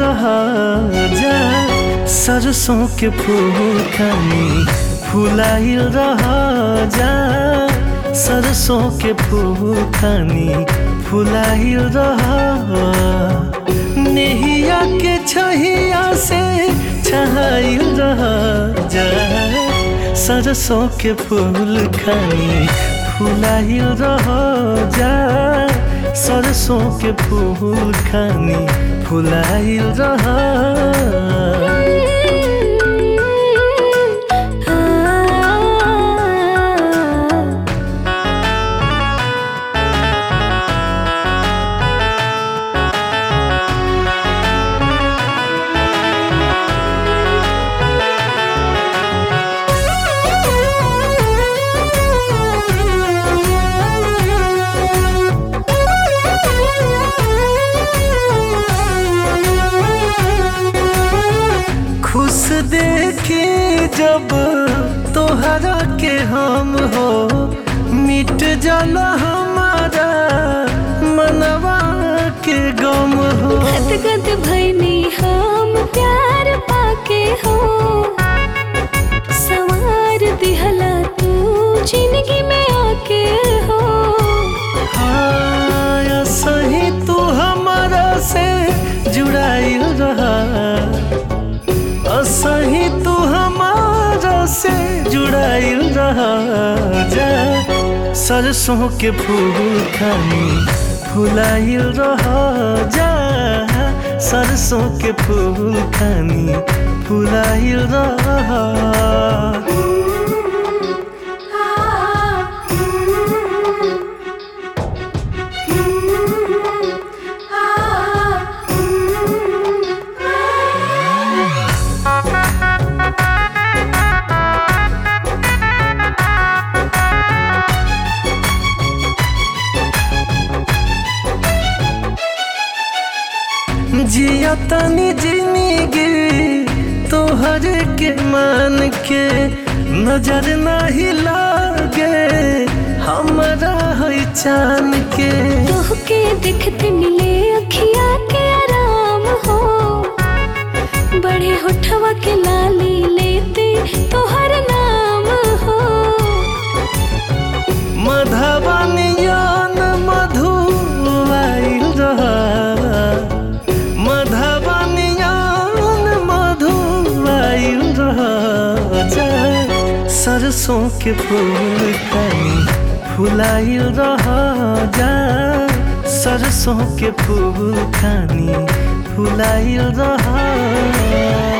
रहा जा सरसों के फूल खानी फुलाइल रहा जा सरसों के फूल खानी फुलाइल रहा नेहिया के छहिया से छहाइल रहा जा सरसों के फूल खानी फुलाइल रहा जा सरसों के फूल खानी फुलाइल रहा खुश देखी जब तोहरा के हम हो मिट जाला हमारा मनवा के गम हो गद गद भैनी हम प्यार पाके हो सवार दिहला तू जिंदगी में आके हो हाँ सही तू हमारा से जुड़ाइल रहा सही तू हमारा से जुड़ाइल रहा जा सरसों के फूल खानी फुलाइल रहा जा सरसों के फूल खानी फुलाइल रहा जिया तनी जिंदगी तोहर के मान के नजर नहीं लागे हमरा है चान के तोहके देखते मिले अखिया के आराम हो बड़े होठवा के लाली लेते तोहर नाम हो मधवानियान मधु आइल रहा मधवानियान मधु आइल रहा जा सरसों के फूल खानी फुलाइल रहा जा सरसों के फूल खानी फुलाइल रहा